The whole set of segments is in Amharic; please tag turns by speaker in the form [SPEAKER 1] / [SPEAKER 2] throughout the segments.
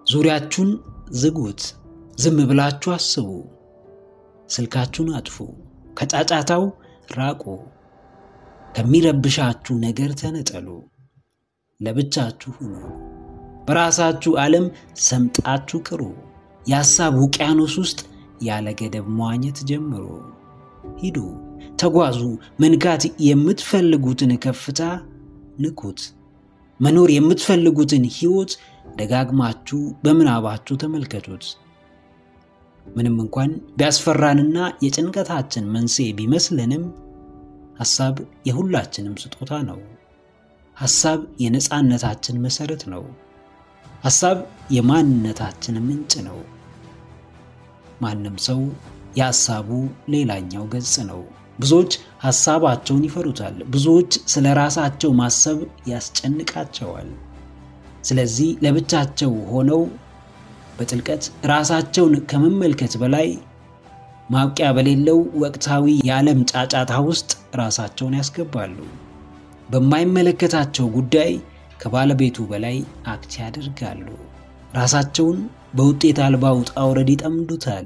[SPEAKER 1] ዙሪያችሁን ዝጉት። ዝም ብላችሁ አስቡ። ስልካችሁን አጥፉ። ከጫጫታው ራቁ። ከሚረብሻችሁ ነገር ተነጠሉ። ለብቻችሁ ሁኑ። በራሳችሁ ዓለም ሰምጣችሁ ቅሩ። የሐሳብ ውቅያኖስ ውስጥ ያለ ገደብ መዋኘት ጀምሩ። ሂዱ፣ ተጓዙ። መንካት የምትፈልጉትን ከፍታ ንኩት። መኖር የምትፈልጉትን ሕይወት ደጋግማችሁ በምናባችሁ ተመልከቱት። ምንም እንኳን ቢያስፈራንና የጭንቀታችን መንስኤ ቢመስለንም ሐሳብ የሁላችንም ስጦታ ነው። ሐሳብ የነፃነታችን መሠረት ነው። ሐሳብ የማንነታችን ምንጭ ነው። ማንም ሰው የሐሳቡ ሌላኛው ገጽ ነው። ብዙዎች ሐሳባቸውን ይፈሩታል። ብዙዎች ስለ ራሳቸው ማሰብ ያስጨንቃቸዋል። ስለዚህ ለብቻቸው ሆነው በጥልቀት ራሳቸውን ከመመልከት በላይ ማብቂያ በሌለው ወቅታዊ የዓለም ጫጫታ ውስጥ ራሳቸውን ያስገባሉ። በማይመለከታቸው ጉዳይ ከባለቤቱ በላይ አክት ያደርጋሉ። ራሳቸውን በውጤት አልባ ውጣ ውረድ ይጠምዱታል።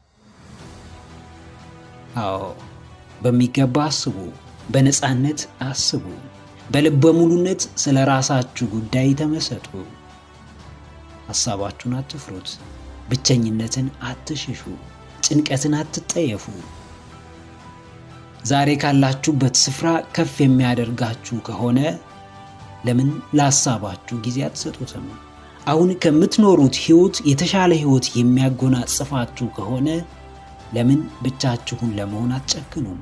[SPEAKER 1] አዎ በሚገባ አስቡ። በነፃነት አስቡ። በልበ ሙሉነት ስለ ራሳችሁ ጉዳይ ተመሰጡ። ሐሳባችሁን አትፍሩት። ብቸኝነትን አትሽሹ። ጭንቀትን አትጠየፉ። ዛሬ ካላችሁበት ስፍራ ከፍ የሚያደርጋችሁ ከሆነ ለምን ለሐሳባችሁ ጊዜ አትሰጡትም? አሁን ከምትኖሩት ሕይወት የተሻለ ሕይወት የሚያጎናጽፋችሁ ከሆነ ለምን ብቻችሁን ለመሆን አትጨክኑም?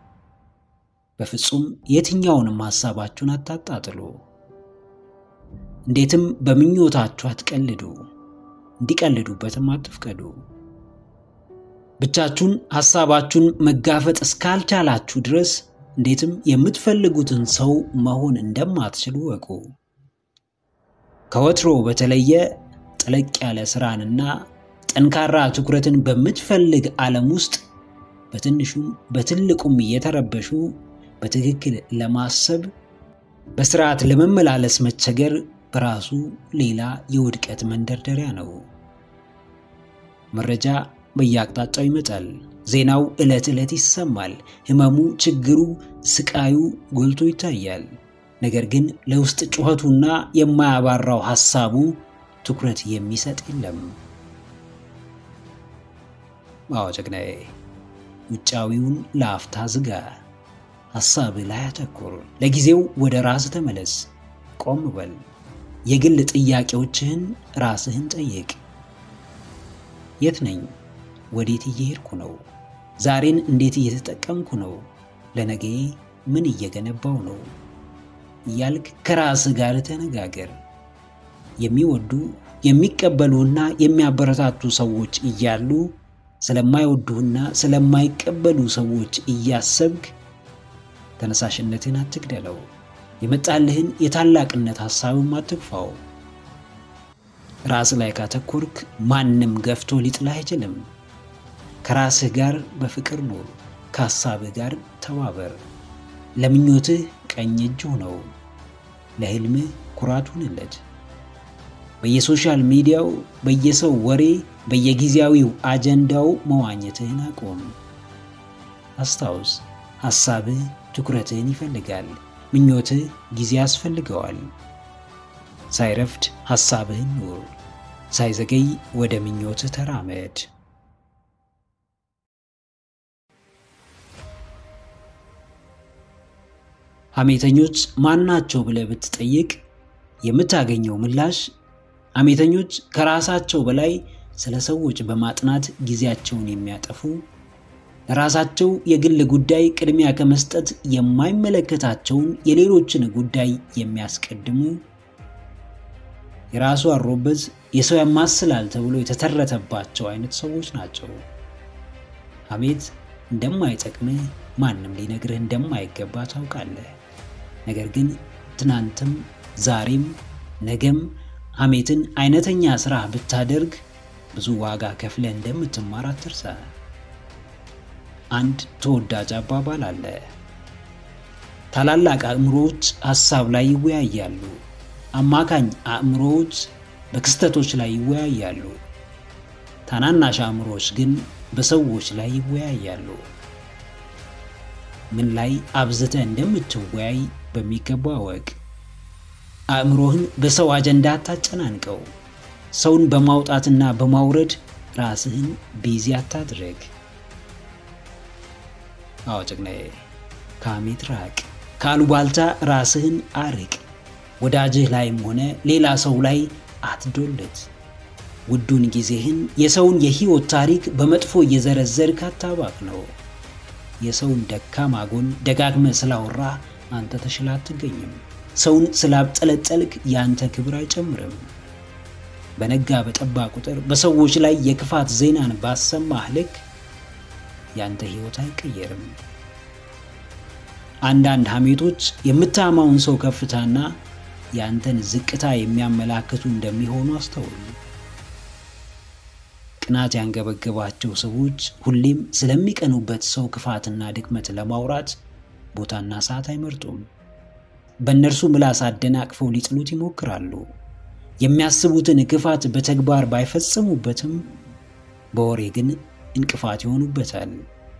[SPEAKER 1] በፍጹም የትኛውንም ሐሳባችሁን አታጣጥሉ። እንዴትም በምኞታችሁ አትቀልዱ፣ እንዲቀልዱበትም አትፍቀዱ። ብቻችሁን ሐሳባችሁን መጋፈጥ እስካልቻላችሁ ድረስ እንዴትም የምትፈልጉትን ሰው መሆን እንደማትችሉ ወቁ። ከወትሮ በተለየ ጠለቅ ያለ ስራንና ጠንካራ ትኩረትን በምትፈልግ ዓለም ውስጥ በትንሹም በትልቁም እየተረበሹ በትክክል ለማሰብ በስርዓት ለመመላለስ መቸገር በራሱ ሌላ የውድቀት መንደርደሪያ ነው። መረጃ በየአቅጣጫው ይመጣል። ዜናው ዕለት ዕለት ይሰማል። ህመሙ፣ ችግሩ፣ ስቃዩ ጎልቶ ይታያል። ነገር ግን ለውስጥ ጩኸቱና የማያባራው ሐሳቡ ትኩረት የሚሰጥ የለም። አዎ ጀግናዬ፣ ውጫዊውን ለአፍታ ዝጋ። ሐሳብ ላይ አተኩር። ለጊዜው ወደ ራስ ተመለስ። ቆም በል። የግል ጥያቄዎችህን ራስህን ጠይቅ። የት ነኝ? ወዴት እየሄድኩ ነው? ዛሬን እንዴት እየተጠቀምኩ ነው? ለነገ ምን እየገነባው ነው? እያልክ ከራስህ ጋር ተነጋገር። የሚወዱ የሚቀበሉና የሚያበረታቱ ሰዎች እያሉ ስለማይወዱህና ስለማይቀበሉ ሰዎች እያሰብክ ተነሳሽነትን አትግደለው። የመጣልህን የታላቅነት ሐሳብም አትግፋው። ራስ ላይ ካተኮርክ ማንም ገፍቶ ሊጥልህ አይችልም። ከራስህ ጋር በፍቅር ኑር። ከሐሳብህ ጋር ተባበር። ለምኞትህ ቀኝ እጅ ሁነው። ለሕልምህ ኩራት ሁንለት። በየሶሻል ሚዲያው፣ በየሰው ወሬ፣ በየጊዜያዊው አጀንዳው መዋኘትህን አቁም። አስታውስ፣ ሐሳብህ ትኩረትህን ይፈልጋል። ምኞትህ ጊዜ ያስፈልገዋል። ሳይረፍድ ሐሳብህን ኑር። ሳይዘገይ ወደ ምኞትህ ተራመድ። ሐሜተኞች ማናቸው ብለህ ብትጠይቅ የምታገኘው ምላሽ ሐሜተኞች ከራሳቸው በላይ ስለ ሰዎች በማጥናት ጊዜያቸውን የሚያጠፉ ለራሳቸው የግል ጉዳይ ቅድሚያ ከመስጠት የማይመለከታቸውን የሌሎችን ጉዳይ የሚያስቀድሙ የራሱ አሮበት የሰው ያማስላል ተብሎ የተተረተባቸው አይነት ሰዎች ናቸው። ሐሜት እንደማይጠቅምህ ማንም ሊነግርህ እንደማይገባ ታውቃለህ። ነገር ግን ትናንትም ዛሬም ነገም ሐሜትን አይነተኛ ስራ ብታደርግ ብዙ ዋጋ ከፍለህ እንደምትማር አትርሳ። አንድ ተወዳጅ አባባል አለ። ታላላቅ አእምሮዎች ሐሳብ ላይ ይወያያሉ፣ አማካኝ አእምሮዎች በክስተቶች ላይ ይወያያሉ። ታናናሽ አእምሮዎች ግን በሰዎች ላይ ይወያያሉ። ምን ላይ አብዝተህ እንደምትወያይ በሚገባ እወቅ። አእምሮህን በሰው አጀንዳ አታጨናንቀው። ሰውን በማውጣትና በማውረድ ራስህን ቢዚ አታድረግ። አዎ ጭግናዬ፣ ከሐሜት ራቅ። ከአሉባልታ ራስህን አርቅ። ወዳጅህ ላይም ሆነ ሌላ ሰው ላይ አትዶለት። ውዱን ጊዜህን የሰውን የህይወት ታሪክ በመጥፎ እየዘረዘርክ አታባክ ነው። የሰውን ደካማ ጎን ደጋግመህ ስላወራ አንተ ተሽላ አትገኝም። ሰውን ስላብጠለጠልክ የአንተ ክብር አይጨምርም። በነጋ በጠባ ቁጥር በሰዎች ላይ የክፋት ዜናን ባሰማህ ልክ ያንተ ህይወት አይቀየርም። አንዳንድ ሐሜቶች የምታማውን ሰው ከፍታና ያንተን ዝቅታ የሚያመላክቱ እንደሚሆኑ አስተውሉ። ቅናት ያንገበገባቸው ሰዎች ሁሌም ስለሚቀኑበት ሰው ክፋትና ድክመት ለማውራት ቦታና ሰዓት አይመርጡም። በእነርሱ ምላስ አደናቅፈው ሊጥሉት ይሞክራሉ። የሚያስቡትን ክፋት በተግባር ባይፈጽሙበትም በወሬ ግን እንቅፋት ይሆኑበታል።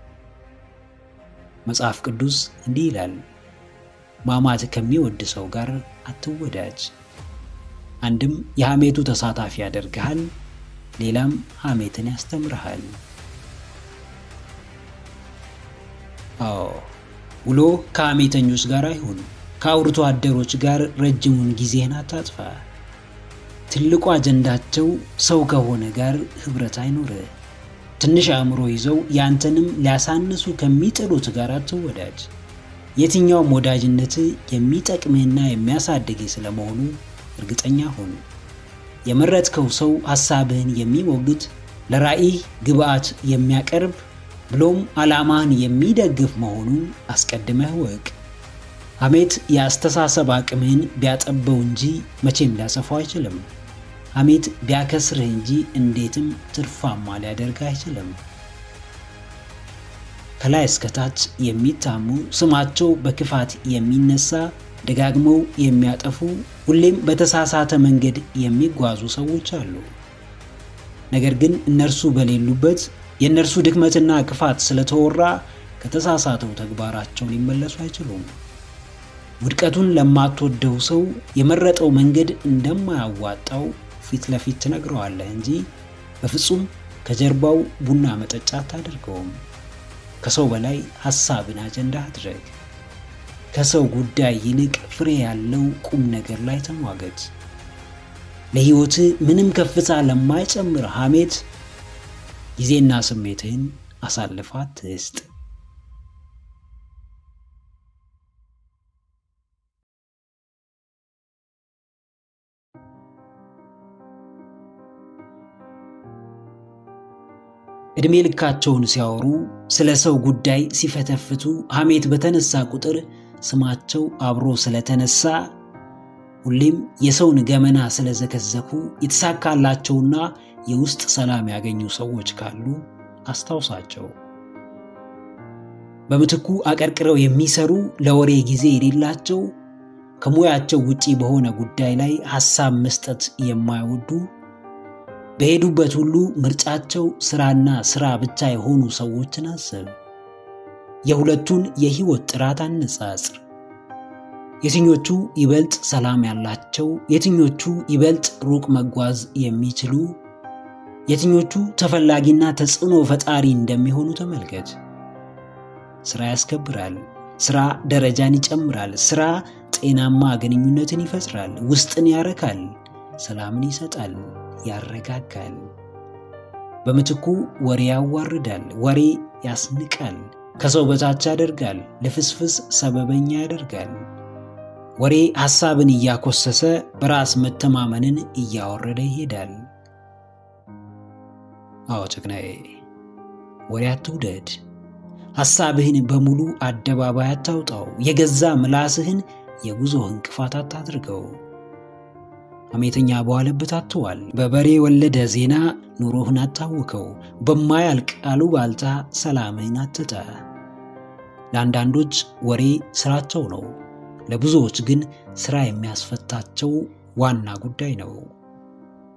[SPEAKER 1] መጽሐፍ ቅዱስ እንዲህ ይላል፣ ማማት ከሚወድ ሰው ጋር አትወዳጅ። አንድም የሐሜቱ ተሳታፊ ያደርግሃል፣ ሌላም ሐሜትን ያስተምርሃል። አዎ ውሎ ከሐሜተኞች ጋር አይሁን። ከአውርቶ አደሮች ጋር ረጅሙን ጊዜህን አታጥፋ። ትልቁ አጀንዳቸው ሰው ከሆነ ጋር ኅብረት አይኖርህ። ትንሽ አእምሮ ይዘው ያንተንም ሊያሳንሱ ከሚጥሉት ጋር አትወዳጅ። የትኛውም ወዳጅነት የሚጠቅምህና የሚያሳድግህ ስለመሆኑ እርግጠኛ ሁን። የመረጥከው ሰው ሐሳብህን የሚሞግት ለራዕይ ግብዓት የሚያቀርብ ብሎም ዓላማህን የሚደግፍ መሆኑን አስቀድመህ ወቅ። ሐሜት የአስተሳሰብ አቅምህን ቢያጠበው እንጂ መቼም ሊያሰፋው አይችልም። ሐሜት ቢያከስርህ እንጂ እንዴትም ትርፋማ ሊያደርግህ አይችልም። ከላይ እስከታች የሚታሙ ስማቸው በክፋት የሚነሳ ደጋግመው የሚያጠፉ ሁሌም በተሳሳተ መንገድ የሚጓዙ ሰዎች አሉ። ነገር ግን እነርሱ በሌሉበት የእነርሱ ድክመትና ክፋት ስለተወራ ከተሳሳተው ተግባራቸው ሊመለሱ አይችሉም። ውድቀቱን ለማትወደው ሰው የመረጠው መንገድ እንደማያዋጣው ፊት ለፊት ትነግረዋለህ እንጂ በፍጹም ከጀርባው ቡና መጠጫ አታደርገውም። ከሰው በላይ ሐሳብን አጀንዳ አድረግ። ከሰው ጉዳይ ይልቅ ፍሬ ያለው ቁም ነገር ላይ ተሟገት። ለሕይወትህ ምንም ከፍታ ለማይጨምር ሐሜት ጊዜና ስሜትህን አሳልፋ አትስጥ። ዕድሜ ልካቸውን ሲያወሩ ስለ ሰው ጉዳይ ሲፈተፍቱ ሐሜት በተነሳ ቁጥር ስማቸው አብሮ ስለተነሳ ሁሌም የሰውን ገመና ስለዘከዘኩ የተሳካላቸውና የውስጥ ሰላም ያገኙ ሰዎች ካሉ አስታውሳቸው። በምትኩ አቀርቅረው የሚሰሩ ለወሬ ጊዜ የሌላቸው ከሙያቸው ውጪ በሆነ ጉዳይ ላይ ሐሳብ መስጠት የማይወዱ በሄዱበት ሁሉ ምርጫቸው ስራና ስራ ብቻ የሆኑ ሰዎችን አስብ። የሁለቱን የህይወት ጥራት አነጻጽር። የትኞቹ ይበልጥ ሰላም ያላቸው፣ የትኞቹ ይበልጥ ሩቅ መጓዝ የሚችሉ፣ የትኞቹ ተፈላጊና ተጽዕኖ ፈጣሪ እንደሚሆኑ ተመልከት። ስራ ያስከብራል። ስራ ደረጃን ይጨምራል። ስራ ጤናማ ግንኙነትን ይፈጥራል። ውስጥን ያረካል። ሰላምን ይሰጣል፣ ያረጋጋል። በምትኩ ወሬ ያዋርዳል። ወሬ ያስንቃል፣ ከሰው በታች ያደርጋል፣ ልፍስፍስ ሰበበኛ ያደርጋል። ወሬ ሐሳብን እያኮሰሰ በራስ መተማመንን እያወረደ ይሄዳል። አዎ ጭግናዬ፣ ወሬ አትውደድ። ሐሳብህን በሙሉ አደባባይ አታውጣው። የገዛ ምላስህን የጉዞ እንቅፋት አታድርገው። ሐሜተኛ በዋለበት አትዋል። በበሬ ወለደ ዜና ኑሮህን አታውከው። በማያልቅ አሉባልታ ሰላምህን አትጣ። ለአንዳንዶች ወሬ ስራቸው ነው። ለብዙዎች ግን ስራ የሚያስፈታቸው ዋና ጉዳይ ነው።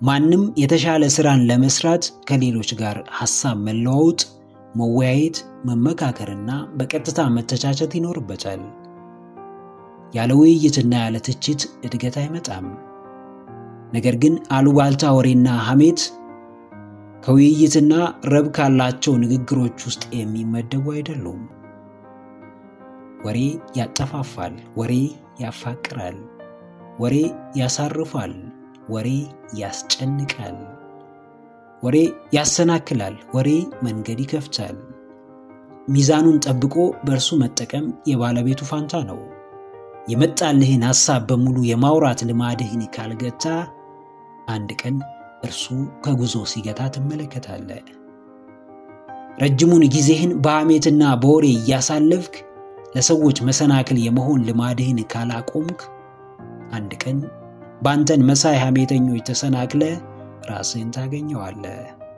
[SPEAKER 1] ማንም የተሻለ ስራን ለመስራት ከሌሎች ጋር ሐሳብ መለዋወጥ፣ መወያየት፣ መመካከርና በቀጥታ መተቻቸት ይኖርበታል። ያለ ውይይትና ያለ ትችት እድገት አይመጣም። ነገር ግን አሉባልታ ወሬና ሐሜት ከውይይትና ረብ ካላቸው ንግግሮች ውስጥ የሚመደቡ አይደሉም። ወሬ ያጠፋፋል፣ ወሬ ያፋቅራል፣ ወሬ ያሳርፋል፣ ወሬ ያስጨንቃል፣ ወሬ ያሰናክላል፣ ወሬ መንገድ ይከፍታል። ሚዛኑን ጠብቆ በእርሱ መጠቀም የባለቤቱ ፋንታ ነው። የመጣልህን ሐሳብ በሙሉ የማውራት ልማድህን ካልገታ አንድ ቀን እርሱ ከጉዞ ሲገታ ትመለከታለህ። ረጅሙን ጊዜህን በሐሜትና በወሬ እያሳለፍክ ለሰዎች መሰናክል የመሆን ልማድህን ካላቆምክ አንድ ቀን በአንተን መሳይ ሐሜተኞች ተሰናክለ ራስህን ታገኘዋለህ።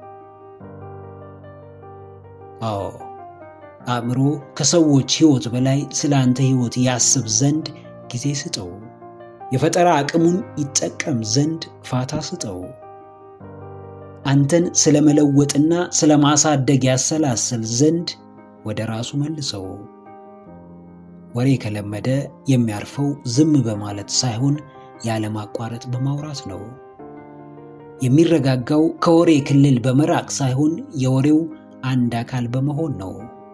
[SPEAKER 1] አዎ አእምሮ ከሰዎች ሕይወት በላይ ስለ አንተ ሕይወት ያስብ ዘንድ ጊዜ ስጠው። የፈጠራ አቅሙን ይጠቀም ዘንድ ፋታ ስጠው። አንተን ስለ መለወጥና ስለ ማሳደግ ያሰላስል ዘንድ ወደ ራሱ መልሰው። ወሬ ከለመደ የሚያርፈው ዝም በማለት ሳይሆን ያለማቋረጥ በማውራት ነው። የሚረጋጋው ከወሬ ክልል በመራቅ ሳይሆን የወሬው አንድ አካል በመሆን ነው።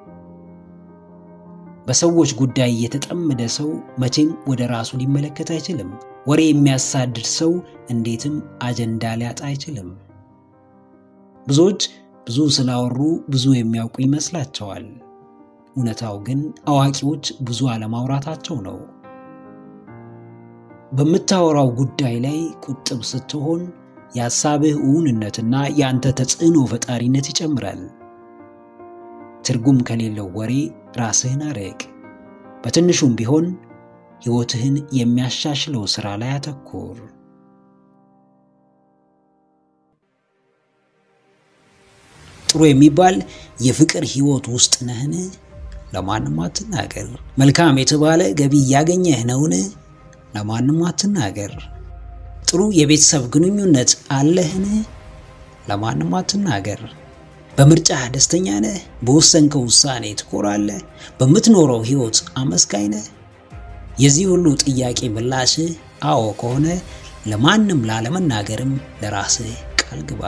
[SPEAKER 1] በሰዎች ጉዳይ የተጠመደ ሰው መቼም ወደ ራሱ ሊመለከት አይችልም። ወሬ የሚያሳድድ ሰው እንዴትም አጀንዳ ሊያጣ አይችልም። ብዙዎች ብዙ ስላወሩ ብዙ የሚያውቁ ይመስላቸዋል። እውነታው ግን አዋቂዎች ብዙ አለማውራታቸው ነው። በምታወራው ጉዳይ ላይ ቁጥብ ስትሆን የሐሳብህ እውንነትና የአንተ ተጽዕኖ ፈጣሪነት ይጨምራል። ትርጉም ከሌለው ወሬ ራስህን አርቅ። በትንሹም ቢሆን ሕይወትህን የሚያሻሽለው ሥራ ላይ አተኩር። ጥሩ የሚባል የፍቅር ሕይወት ውስጥ ነህን? ለማንም አትናገር። መልካም የተባለ ገቢ እያገኘህ ነውን? ለማንም አትናገር። ጥሩ የቤተሰብ ግንኙነት አለህን? ለማንም አትናገር። በምርጫህ ደስተኛ ነህ? በወሰንከው ውሳኔ ትኮራለህ? በምትኖረው ሕይወት አመስጋኝ ነህ? የዚህ ሁሉ ጥያቄ ምላሽህ አዎ ከሆነ ለማንም ላለመናገርም ለራስህ ቃል ግባ።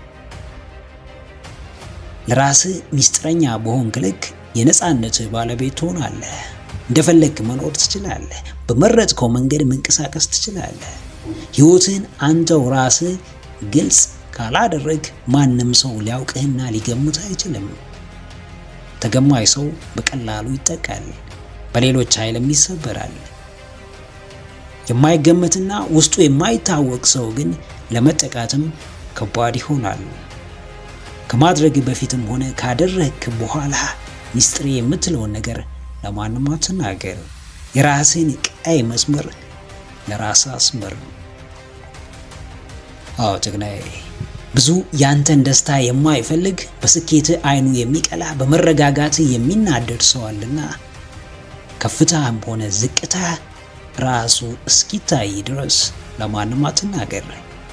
[SPEAKER 1] ለራስህ ሚስጥረኛ በሆንክ ልክ የነፃነትህ ባለቤት ትሆናለህ። እንደፈለግክ መኖር ትችላለህ። በመረጥከው መንገድ መንቀሳቀስ ትችላለህ። ሕይወትህን አንተው ራስህ ግልጽ ካላደረግ ማንም ሰው ሊያውቅህና ሊገምት አይችልም። ተገማኝ ሰው በቀላሉ ይጠቃል፣ በሌሎች ኃይልም ይሰበራል። የማይገመትና ውስጡ የማይታወቅ ሰው ግን ለመጠቃትም ከባድ ይሆናል። ከማድረግ በፊትም ሆነ ካደረግክ በኋላ ሚስጥሬ የምትለውን ነገር ለማንም አትናገር። የራስህን ቀይ መስመር ለራስህ አስመር። አዎ ጀግናዬ፣ ብዙ ያንተን ደስታ የማይፈልግ በስኬትህ አይኑ የሚቀላ በመረጋጋትህ የሚናደድ ሰው አለና ከፍታህም ሆነ ዝቅታ ራሱ እስኪታይ ድረስ ለማንም አትናገር።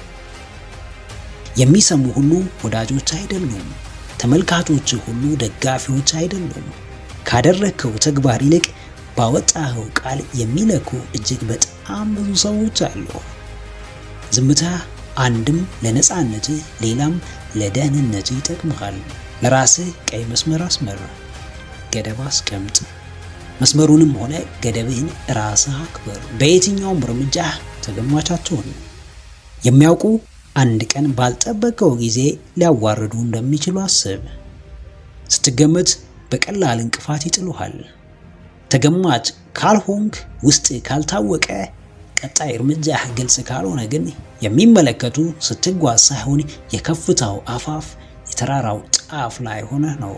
[SPEAKER 1] የሚሰሙ ሁሉ ወዳጆች አይደሉም። ተመልካቾች ሁሉ ደጋፊዎች አይደሉም። ካደረግከው ተግባር ይልቅ ባወጣኸው ቃል የሚለኩ እጅግ በጣም ብዙ ሰዎች አሉ። ዝምታ አንድም ለነፃነትህ ሌላም ለደህንነትህ ይጠቅምሃል። ለራስህ ቀይ መስመር አስመር፣ ገደብ አስቀምጥ። መስመሩንም ሆነ ገደብህን ራስህ አክብር። በየትኛውም እርምጃ ተገማች አትሁን። የሚያውቁ አንድ ቀን ባልጠበቀው ጊዜ ሊያዋርዱ እንደሚችሉ አስብ። ስትገመት በቀላል እንቅፋት ይጥሉሃል። ተገማች ካልሆንክ፣ ውስጥ ካልታወቀ፣ ቀጣይ እርምጃህ ግልጽ ካልሆነ ግን የሚመለከቱ ስትጓዝ ሳይሆን የከፍታው አፋፍ የተራራው ጫፍ ላይ ሆነህ ነው።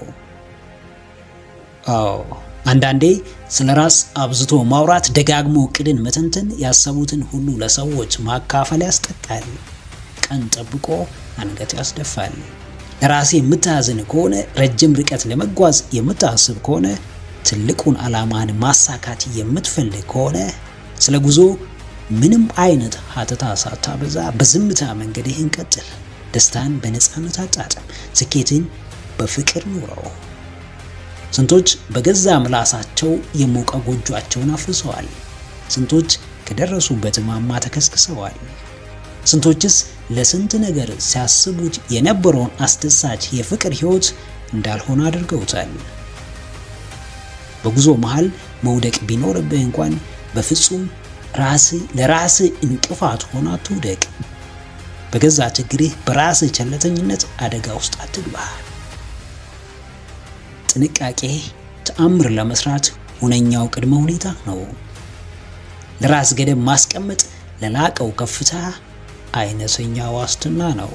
[SPEAKER 1] አዎ አንዳንዴ ስለ ራስ አብዝቶ ማውራት፣ ደጋግሞ እቅድን መተንተን፣ ያሰቡትን ሁሉ ለሰዎች ማካፈል ያስጠቃል። ቀን ጠብቆ አንገት ያስደፋል። ለራሴ የምታዝን ከሆነ ረጅም ርቀት ለመጓዝ የምታስብ ከሆነ ትልቁን ዓላማን ማሳካት የምትፈልግ ከሆነ ስለ ጉዞ ምንም አይነት ሀተታ ሳታበዛ በዝምታ መንገድህን ቀጥል። ደስታን በነፃነት አጣጥም። ስኬትን በፍቅር ኑረው። ስንቶች በገዛ ምላሳቸው የሞቀ ጎጇቸውን አፍርሰዋል። ስንቶች ከደረሱበት ማማ ተከስክሰዋል። ስንቶችስ ለስንት ነገር ሲያስቡት የነበረውን አስደሳች የፍቅር ሕይወት እንዳልሆነ አድርገውታል። በጉዞ መሃል መውደቅ ቢኖርብህ እንኳን በፍጹም ራስህ ለራስህ እንቅፋት ሆና አትውደቅ። በገዛ ችግርህ በራስህ ቸለተኝነት አደጋ ውስጥ አትግባ። ጥንቃቄ ተአምር ለመስራት ሁነኛው ቅድመ ሁኔታ ነው። ለራስ ገደብ ማስቀመጥ ለላቀው ከፍታ አይነተኛ ዋስትና ነው።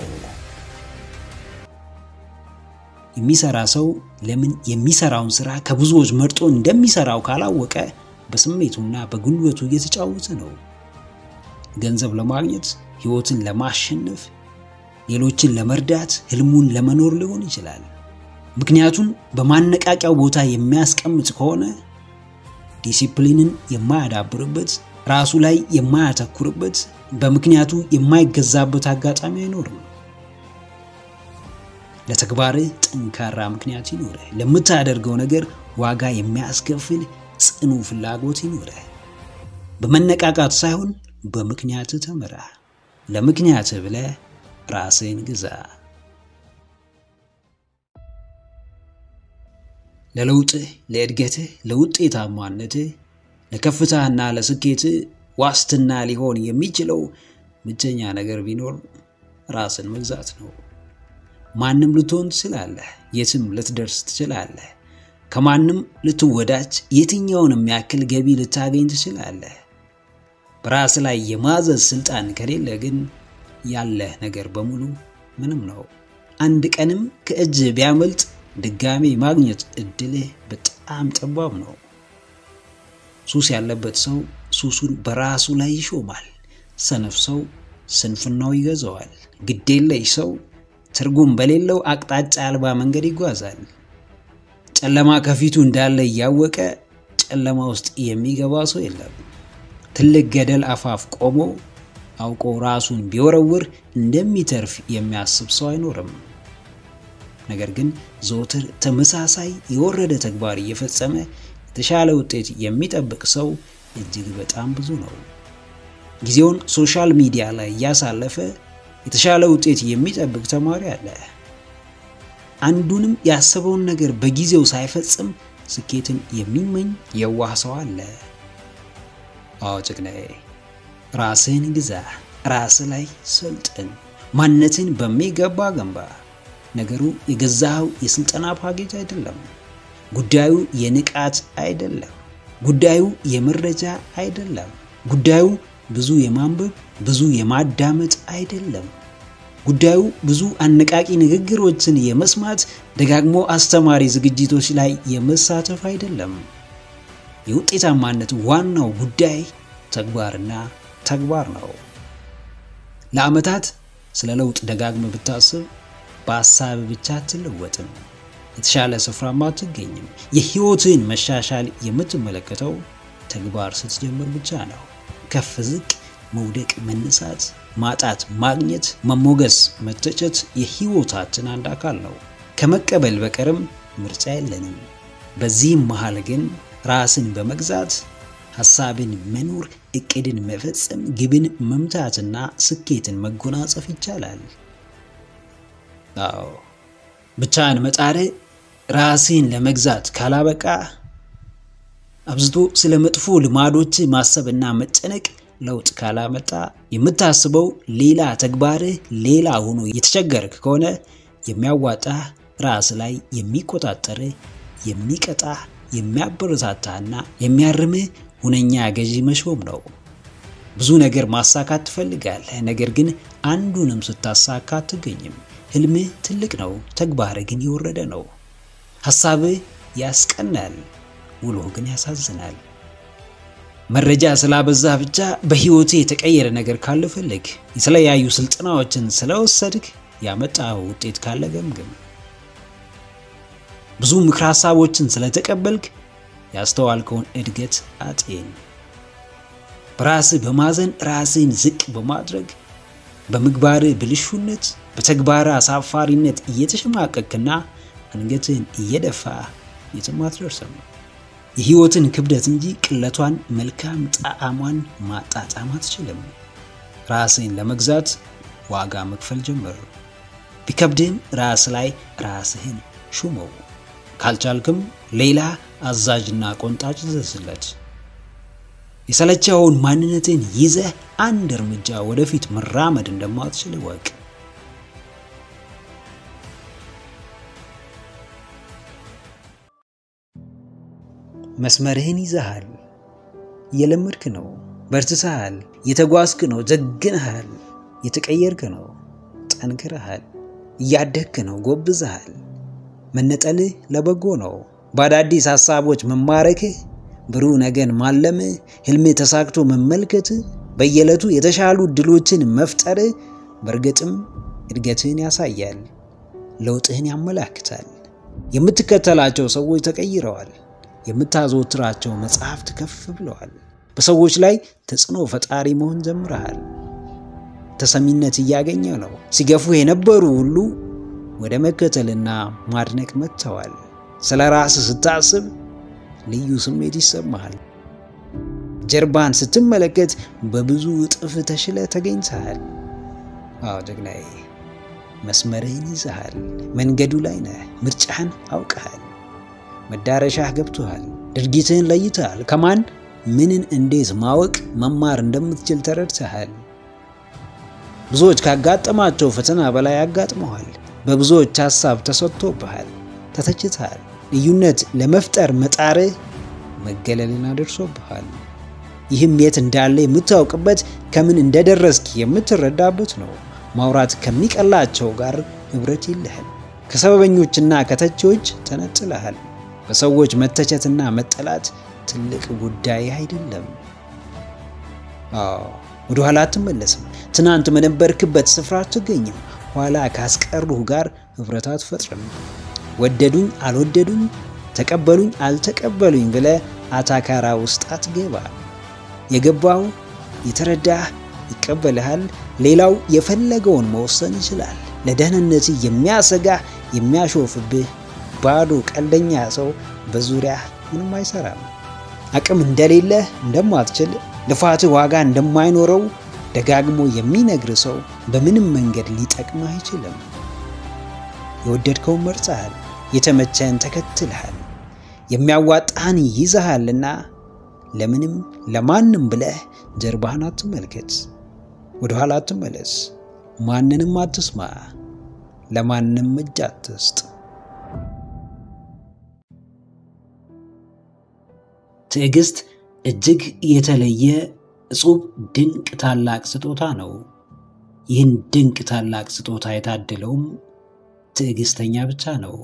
[SPEAKER 1] የሚሰራ ሰው ለምን የሚሰራውን ስራ ከብዙዎች መርጦ እንደሚሰራው ካላወቀ በስሜቱና በጉልበቱ እየተጫወተ ነው። ገንዘብ ለማግኘት፣ ህይወትን ለማሸነፍ፣ ሌሎችን ለመርዳት፣ ህልሙን ለመኖር ሊሆን ይችላል። ምክንያቱም በማነቃቂያው ቦታ የሚያስቀምጥ ከሆነ ዲሲፕሊንን የማያዳብርበት ራሱ ላይ የማያተኩርበት በምክንያቱ የማይገዛበት አጋጣሚ አይኖርም። ለተግባርህ ጠንካራ ምክንያት ይኖርህ። ለምታደርገው ነገር ዋጋ የሚያስከፍል ጽኑ ፍላጎት ይኖርህ። በመነቃቃት ሳይሆን በምክንያትህ ተመራ። ለምክንያትህ ብለህ ራስህን ግዛ። ለለውጥህ፣ ለእድገትህ፣ ለውጤታማነትህ፣ ለከፍታና ለስኬትህ ዋስትና ሊሆን የሚችለው ብቸኛ ነገር ቢኖር ራስን መግዛት ነው። ማንም ልትሆን ትችላለህ። የትም ልትደርስ ትችላለህ። ከማንም ልትወዳጅ፣ የትኛውንም ያክል ገቢ ልታገኝ ትችላለህ። በራስ ላይ የማዘዝ ስልጣን ከሌለ ግን ያለህ ነገር በሙሉ ምንም ነው። አንድ ቀንም ከእጅ ቢያመልጥ ድጋሜ ማግኘት እድልህ በጣም ጠባብ ነው። ሱስ ያለበት ሰው ሱሱን በራሱ ላይ ይሾማል። ሰነፍ ሰው ስንፍናው ይገዛዋል። ግዴለሽ ሰው ትርጉም በሌለው አቅጣጫ አልባ መንገድ ይጓዛል። ጨለማ ከፊቱ እንዳለ እያወቀ ጨለማ ውስጥ የሚገባ ሰው የለም። ትልቅ ገደል አፋፍ ቆሞ አውቆ ራሱን ቢወረውር እንደሚተርፍ የሚያስብ ሰው አይኖርም። ነገር ግን ዘወትር ተመሳሳይ የወረደ ተግባር እየፈጸመ የተሻለ ውጤት የሚጠብቅ ሰው እጅግ በጣም ብዙ ነው። ጊዜውን ሶሻል ሚዲያ ላይ እያሳለፈ የተሻለ ውጤት የሚጠብቅ ተማሪ አለ። አንዱንም ያሰበውን ነገር በጊዜው ሳይፈጽም ስኬትን የሚመኝ የዋህ ሰው አለ። አዎ ጭቅናዬ፣ ራስህን ግዛ፣ ራስህ ላይ ሰልጥን፣ ማንነትን በሚገባ ገንባ። ነገሩ የገዛኸው የስልጠና ፓኬጅ አይደለም። ጉዳዩ የንቃት አይደለም። ጉዳዩ የመረጃ አይደለም። ጉዳዩ ብዙ የማንበብ ብዙ የማዳመጥ አይደለም። ጉዳዩ ብዙ አነቃቂ ንግግሮችን የመስማት ደጋግሞ አስተማሪ ዝግጅቶች ላይ የመሳተፍ አይደለም። የውጤታማነት ዋናው ጉዳይ ተግባርና ተግባር ነው። ለዓመታት ስለ ለውጥ ደጋግመ ብታስብ በሀሳብ ብቻ አትለወጥም። የተሻለ ስፍራም አትገኝም። የህይወትን መሻሻል የምትመለከተው ተግባር ስትጀምር ብቻ ነው። ከፍ ዝቅ፣ መውደቅ፣ መነሳት፣ ማጣት፣ ማግኘት፣ መሞገስ፣ መተቸት የህይወታችን አንድ አካል ነው። ከመቀበል በቀርም ምርጫ የለንም። በዚህም መሃል ግን ራስን በመግዛት ሐሳብን መኖር፣ እቅድን መፈጸም፣ ግብን መምታትና ስኬትን መጎናጸፍ ይቻላል። አዎ ብቻህን መጣር ራስህን ለመግዛት ካላበቃ አብዝቶ ስለ መጥፎ ልማዶች ማሰብና መጨነቅ ለውጥ ካላመጣ የምታስበው ሌላ ተግባርህ ሌላ ሆኖ የተቸገርክ ከሆነ የሚያዋጣህ ራስ ላይ የሚቆጣጠርህ የሚቀጣህ የሚያበረታታህና የሚያርምህ ሁነኛ ገዢ መሾም ነው። ብዙ ነገር ማሳካት ትፈልጋለህ፣ ነገር ግን አንዱንም ስታሳካ አትገኝም። ህልምህ ትልቅ ነው፣ ተግባርህ ግን የወረደ ነው። ሐሳብህ ያስቀናል፣ ውሎህ ግን ያሳዝናል። መረጃ ስላበዛ ብቻ በህይወት የተቀየረ ነገር ካለ ፈልግ። የተለያዩ ስልጠናዎችን ስለወሰድክ ያመጣው ውጤት ካለ ገምግም። ብዙ ምክር ሐሳቦችን ስለተቀበልክ ያስተዋልከውን እድገት አጤን። በራስህ በማዘን ራስህን ዝቅ በማድረግ በምግባር ብልሹነት በተግባር አሳፋሪነት እየተሸማቀቅና አንገትህን እየደፋ የትም አትደርስም። የህይወትን ክብደት እንጂ ቅለቷን፣ መልካም ጣዕሟን ማጣጣም አትችልም። ራስህን ለመግዛት ዋጋ መክፈል ጀምር። ቢከብድህም ራስ ላይ ራስህን ሹመው። ካልቻልክም ሌላ አዛዥና ቆንጣጭ ዘዝለት። የሰለቸውን ማንነትን ይዘህ አንድ እርምጃ ወደፊት መራመድ እንደማትችል እወቅ። መስመርህን ይዘሃል። እየለመድክ ነው። በርትተሃል። የተጓዝክ ነው። ጀግንሃል። የተቀየርክ ነው። ጠንክረሃል። እያደግክ ነው። ጎብዘሃል። መነጠልህ ለበጎ ነው። በአዳዲስ ሐሳቦች መማረክህ፣ ብሩህ ነገን ማለምህ፣ ህልምህ ተሳክቶ መመልከትህ፣ በየዕለቱ የተሻሉ እድሎችን መፍጠርህ በእርግጥም እድገትህን ያሳያል። ለውጥህን ያመላክታል። የምትከተላቸው ሰዎች ተቀይረዋል። የምታዘወትራቸው መጽሐፍት ከፍ ብለዋል። በሰዎች ላይ ተጽዕኖ ፈጣሪ መሆን ጀምረሃል። ተሰሚነት እያገኘ ነው። ሲገፉ የነበሩ ሁሉ ወደ መከተልና ማድነቅ መጥተዋል። ስለ ራስህ ስታስብ ልዩ ስሜት ይሰማሃል። ጀርባን ስትመለከት በብዙ እጥፍ ተሽለ ተገኝተሃል። አዎ ጀግናዬ፣ መስመርህን ይዘሃል። መንገዱ ላይ ነህ። ምርጫህን አውቀሃል። መዳረሻህ ገብቶሃል። ድርጊትህን ለይተሃል። ከማን ምንን እንዴት ማወቅ መማር እንደምትችል ተረድተሃል። ብዙዎች ካጋጠማቸው ፈተና በላይ አጋጥመዋል። በብዙዎች ሐሳብ ተሰጥቶብሃል፣ ተተችተሃል። ልዩነት ለመፍጠር መጣርህ መገለልን አድርሶብሃል። ይህም የት እንዳለ የምታውቅበት ከምን እንደደረስክ የምትረዳበት ነው። ማውራት ከሚቀላቸው ጋር ኅብረት የለህም። ከሰበበኞችና ከተቺዎች ተነጥለሃል። በሰዎች መተቸትና መጠላት ትልቅ ጉዳይ አይደለም። አዎ ወደ ኋላ አትመለስም። ትናንት በነበርክበት ስፍራ አትገኝም። ኋላ ካስቀሩህ ጋር ኅብረት አትፈጥርም። ወደዱኝ አልወደዱኝ፣ ተቀበሉኝ አልተቀበሉኝ ብለህ አታካራ ውስጥ አትገባ። የገባው የተረዳህ ይቀበልሃል። ሌላው የፈለገውን መወሰን ይችላል። ለደህንነት የሚያሰጋ የሚያሾፍብህ ባዶ ቀልደኛ ሰው በዙሪያ ምንም አይሰራም። አቅም እንደሌለህ እንደማትችል ልፋትህ ዋጋ እንደማይኖረው ደጋግሞ የሚነግር ሰው በምንም መንገድ ሊጠቅምህ አይችልም። የወደድከውን መርጠሃል። የተመቸህን ተከትልሃል። የሚያዋጣህን ይዘሃልና ለምንም ለማንም ብለህ ጀርባህን አትመልከት። ወደኋላ አትመለስ። ማንንም አትስማ። ለማንም እጅ አትስጥ። ትዕግስት እጅግ የተለየ እጹብ ድንቅ ታላቅ ስጦታ ነው። ይህን ድንቅ ታላቅ ስጦታ የታደለውም ትዕግስተኛ ብቻ ነው።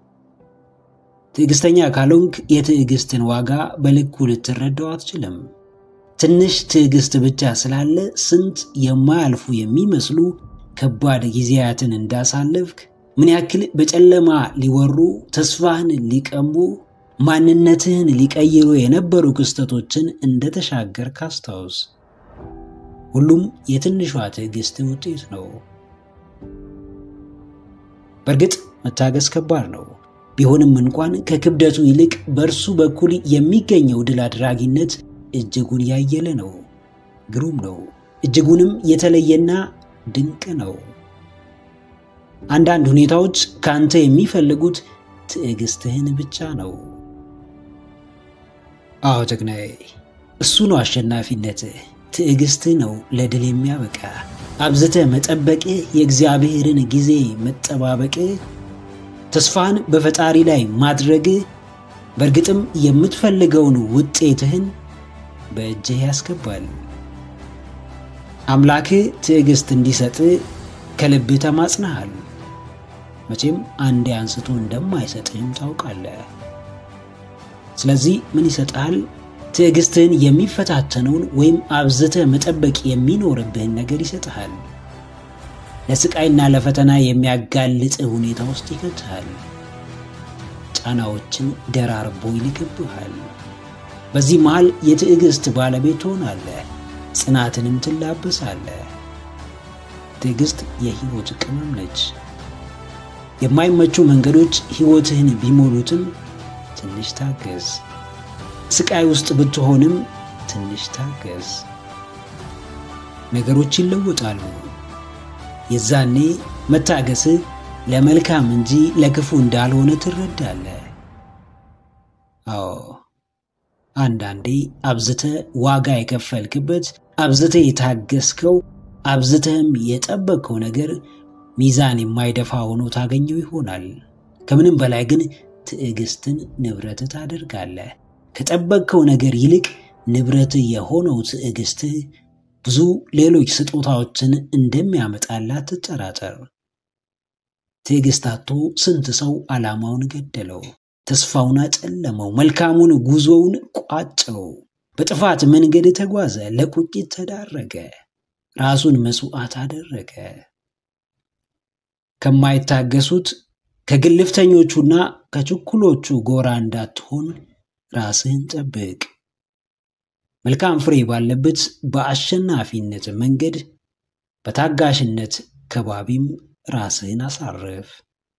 [SPEAKER 1] ትዕግስተኛ ካልሆንክ የትዕግስትን ዋጋ በልኩ ልትረዳው አትችልም። ትንሽ ትዕግስት ብቻ ስላለ ስንት የማያልፉ የሚመስሉ ከባድ ጊዜያትን እንዳሳለፍክ፣ ምን ያክል በጨለማ ሊወሩ ተስፋህን ሊቀሙ ማንነትህን ሊቀይሩ የነበሩ ክስተቶችን እንደተሻገርክ አስታውስ። ሁሉም የትንሿ ትዕግስት ውጤት ነው። በእርግጥ መታገስ ከባድ ነው። ቢሆንም እንኳን ከክብደቱ ይልቅ በእርሱ በኩል የሚገኘው ድል አድራጊነት እጅጉን ያየለ ነው። ግሩም ነው። እጅጉንም የተለየና ድንቅ ነው። አንዳንድ ሁኔታዎች ከአንተ የሚፈልጉት ትዕግስትህን ብቻ ነው። አዎ ጀግናዬ፣ እሱ ነው አሸናፊነትህ። ትዕግስትህ ነው ለድል የሚያበቃ። አብዝተህ መጠበቅህ፣ የእግዚአብሔርን ጊዜ መጠባበቅህ፣ ተስፋን በፈጣሪ ላይ ማድረግህ በእርግጥም የምትፈልገውን ውጤትህን በእጅህ ያስገባል። አምላክህ ትዕግስት እንዲሰጥህ ከልብህ ተማጽነሃል። መቼም አንዴ አንስቶ እንደማይሰጥህም ታውቃለህ። ስለዚህ ምን ይሰጥሃል? ትዕግስትህን የሚፈታተነውን ወይም አብዝተህ መጠበቅ የሚኖርብህን ነገር ይሰጥሃል። ለስቃይና ለፈተና የሚያጋልጥህ ሁኔታ ውስጥ ይከትሃል። ጫናዎችን ደራርቦ ይልክብሃል። በዚህ መሃል የትዕግስት ባለቤት ትሆናለህ። ጽናትንም ትላበሳለህ። ትዕግስት የህይወት ቅመም ነች። የማይመቹ መንገዶች ህይወትህን ቢሞሉትም ትንሽ ታገዝ። ስቃይ ውስጥ ብትሆንም ትንሽ ታገዝ። ነገሮች ይለወጣሉ። የዛኔ መታገስህ ለመልካም እንጂ ለክፉ እንዳልሆነ ትረዳለህ። አዎ አንዳንዴ አብዝተ ዋጋ የከፈልክበት አብዝተ የታገስከው አብዝተህም የጠበቅከው ነገር ሚዛን የማይደፋ ሆኖ ታገኘው ይሆናል። ከምንም በላይ ግን ትዕግስትን ንብረት ታደርጋለህ። ከጠበቅከው ነገር ይልቅ ንብረት የሆነው ትዕግስትህ ብዙ ሌሎች ስጦታዎችን እንደሚያመጣላት ትጠራጠር። ትዕግስት አጥቶ ስንት ሰው ዓላማውን ገደለው፣ ተስፋውን አጨለመው፣ መልካሙን ጉዞውን ቋጨው። በጥፋት መንገድ ተጓዘ፣ ለቁጭት ተዳረገ፣ ራሱን መስዋዕት አደረገ። ከማይታገሱት ከግልፍተኞቹና ከችኩሎቹ ጎራ እንዳትሆን ራስህን ጠብቅ። መልካም ፍሬ ባለበት በአሸናፊነት መንገድ በታጋሽነት ከባቢም ራስህን አሳርፍ።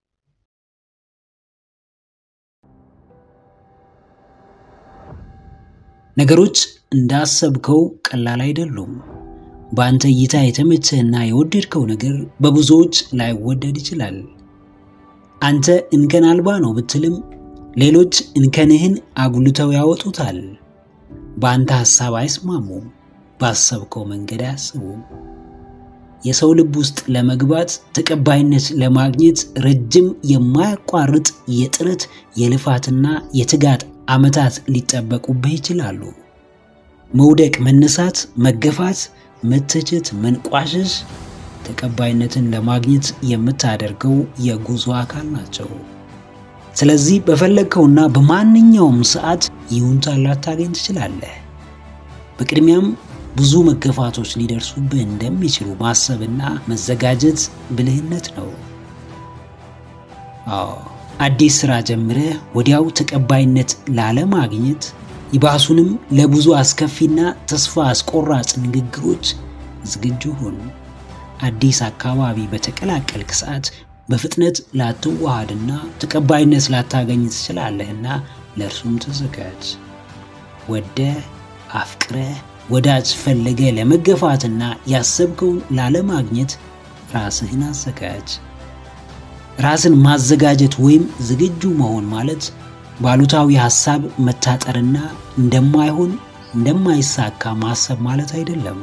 [SPEAKER 1] ነገሮች እንዳሰብከው ቀላል አይደሉም። በአንተ እይታ የተመቸህና የወደድከው ነገር በብዙዎች ላይወደድ ይችላል። አንተ እንከን አልባ ነው ብትልም ሌሎች እንከንህን አጉልተው ያወጡታል። በአንተ ሐሳብ አይስማሙም። ባሰብከው መንገድ አያስቡም። የሰው ልብ ውስጥ ለመግባት ተቀባይነት ለማግኘት ረጅም የማያቋርጥ የጥረት የልፋትና የትጋት ዓመታት ሊጠበቁብህ ይችላሉ። መውደቅ፣ መነሳት፣ መገፋት፣ መተቸት፣ መንቋሸሽ ተቀባይነትን ለማግኘት የምታደርገው የጉዞ አካል ናቸው። ስለዚህ በፈለግከውና በማንኛውም ሰዓት ይሁንታ ላታገኝ ትችላለህ። በቅድሚያም ብዙ መገፋቶች ሊደርሱብህ እንደሚችሉ ማሰብና መዘጋጀት ብልህነት ነው። አዎ አዲስ ሥራ ጀምረህ ወዲያው ተቀባይነት ላለማግኘት ይባሱንም ለብዙ አስከፊና ተስፋ አስቆራጭ ንግግሮች ዝግጁ ሁን። አዲስ አካባቢ በተቀላቀልክ ሰዓት በፍጥነት ላትዋሃድና ተቀባይነት ላታገኝ ትችላለህና ለእርሱም ተዘጋጅ። ወደ አፍቅረ ወዳጅ ፈለገ ለመገፋትና ያሰብከውን ላለማግኘት ራስህን አዘጋጅ። ራስን ማዘጋጀት ወይም ዝግጁ መሆን ማለት ባሉታዊ ሐሳብ መታጠርና እንደማይሆን እንደማይሳካ ማሰብ ማለት አይደለም።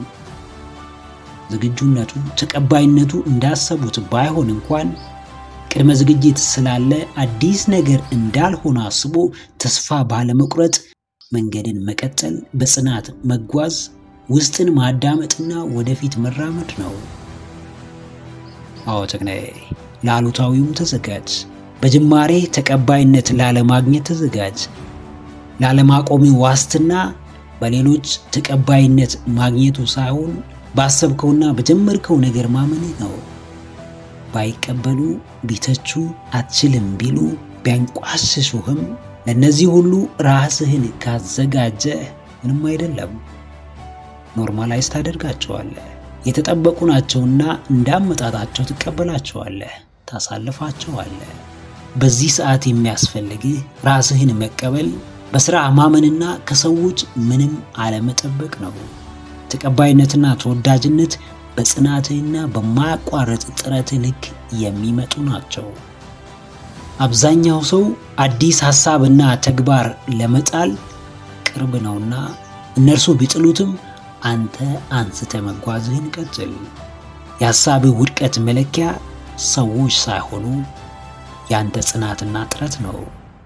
[SPEAKER 1] ዝግጁነቱ ተቀባይነቱ እንዳሰቡት ባይሆን እንኳን ቅድመ ዝግጅት ስላለ አዲስ ነገር እንዳልሆነ አስቦ ተስፋ ባለመቁረጥ መንገድን መቀጠል፣ በጽናት መጓዝ፣ ውስጥን ማዳመጥና ወደፊት መራመድ ነው። አዎ ተግናዬ፣ ለአሉታዊውም ተዘጋጅ። በጅማሬ ተቀባይነት ላለማግኘት ተዘጋጅ። ላለማቆሚ ዋስትና በሌሎች ተቀባይነት ማግኘቱ ሳይሆን ባሰብከውና በጀመርከው ነገር ማመንህ ነው። ባይቀበሉ፣ ቢተቹ፣ አትችልም ቢሉ፣ ቢያንቋሽሹህም ለእነዚህ ሁሉ ራስህን ካዘጋጀ ምንም አይደለም። ኖርማላይዝ ታደርጋቸዋለህ። የተጠበቁ ናቸውና እንዳመጣጣቸው ትቀበላቸዋለህ፣ ታሳልፋቸዋለህ። በዚህ ሰዓት የሚያስፈልግህ ራስህን መቀበል፣ በሥራ ማመንና ከሰዎች ምንም አለመጠበቅ ነው። ተቀባይነትና ተወዳጅነት በጽናትህና በማያቋርጥ ጥረትህ ልክ የሚመጡ ናቸው። አብዛኛው ሰው አዲስ ሐሳብና ተግባር ለመጣል ቅርብ ነውና እነርሱ ቢጥሉትም አንተ አንስተ መጓዝህን ቀጥል። የሐሳብህ ውድቀት መለኪያ ሰዎች ሳይሆኑ ያንተ ጽናትና ጥረት ነው።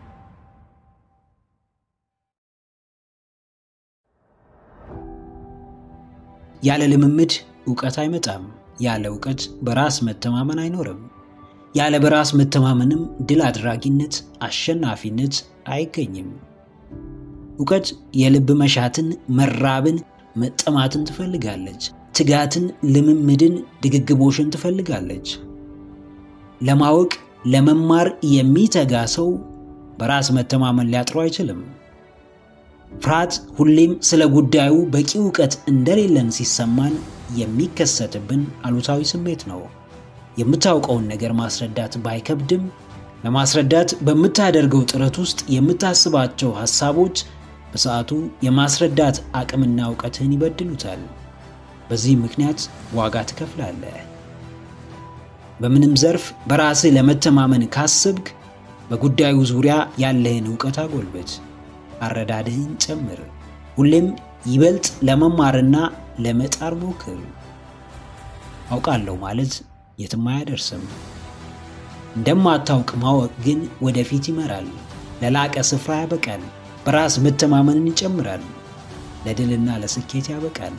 [SPEAKER 1] ያለ ልምምድ እውቀት አይመጣም። ያለ እውቀት በራስ መተማመን አይኖርም። ያለ በራስ መተማመንም ድል አድራጊነት፣ አሸናፊነት አይገኝም። እውቀት የልብ መሻትን፣ መራብን፣ መጠማትን ትፈልጋለች። ትጋትን፣ ልምምድን፣ ድግግቦሽን ትፈልጋለች። ለማወቅ ለመማር የሚተጋ ሰው በራስ መተማመን ሊያጥረው አይችልም። ፍርሃት ሁሌም ስለ ጉዳዩ በቂ እውቀት እንደሌለን ሲሰማን የሚከሰትብን አሉታዊ ስሜት ነው። የምታውቀውን ነገር ማስረዳት ባይከብድም ለማስረዳት በምታደርገው ጥረት ውስጥ የምታስባቸው ሐሳቦች በሰዓቱ የማስረዳት አቅምና እውቀትህን ይበድሉታል። በዚህ ምክንያት ዋጋ ትከፍላለህ። በምንም ዘርፍ በራስህ ለመተማመን ካስብክ በጉዳዩ ዙሪያ ያለህን እውቀት አጎልበት፣ አረዳድህን ጨምር። ሁሌም ይበልጥ ለመማርና ለመጣር ሞክር። አውቃለሁ ማለት የትም አያደርስም። እንደማታውቅ ማወቅ ግን ወደፊት ይመራል፣ ለላቀ ስፍራ ያበቃል፣ በራስ መተማመንን ይጨምራል፣ ለድልና ለስኬት ያበቃል።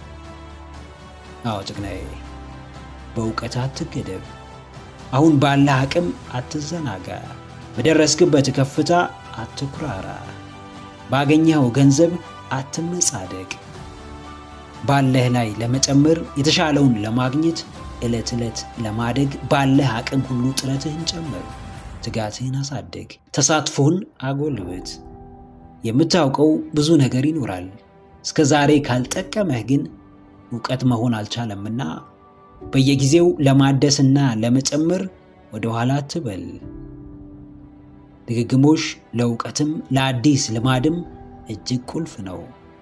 [SPEAKER 1] አዎ ጭግናዬ፣ በእውቀት አትገደብ። አሁን ባለህ አቅም አትዘናጋ። በደረስክበት ከፍታ አትኩራራ። ባገኘኸው ገንዘብ አትመጻደቅ። ባለህ ላይ ለመጨመር የተሻለውን ለማግኘት ዕለት ዕለት ለማደግ ባለህ አቅም ሁሉ ጥረትህን ጨምር፣ ትጋትህን አሳድግ፣ ተሳትፎን አጎልብት። የምታውቀው ብዙ ነገር ይኖራል። እስከ ዛሬ ካልጠቀመህ ግን እውቀት መሆን አልቻለምና በየጊዜው ለማደስና ለመጨመር ወደ ኋላ አትበል። ድግግሞሽ ለእውቀትም ለአዲስ ልማድም እጅግ ቁልፍ ነው።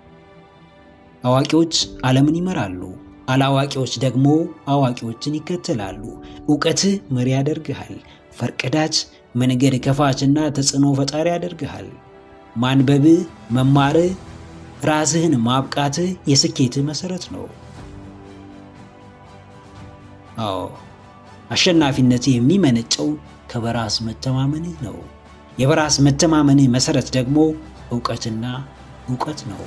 [SPEAKER 1] አዋቂዎች ዓለምን ይመራሉ፣ አላዋቂዎች ደግሞ አዋቂዎችን ይከተላሉ። እውቀትህ መሪ ያደርግሃል። ፈርቀዳጅ፣ መንገድ ከፋችና ተጽዕኖ ፈጣሪ ያደርግሃል። ማንበብህ፣ መማርህ፣ ራስህን ማብቃትህ የስኬትህ መሠረት ነው። አዎ አሸናፊነት የሚመነጨው ከበራስ መተማመንህ ነው። የበራስ መተማመንህ መሠረት ደግሞ እውቀትና እውቀት ነው።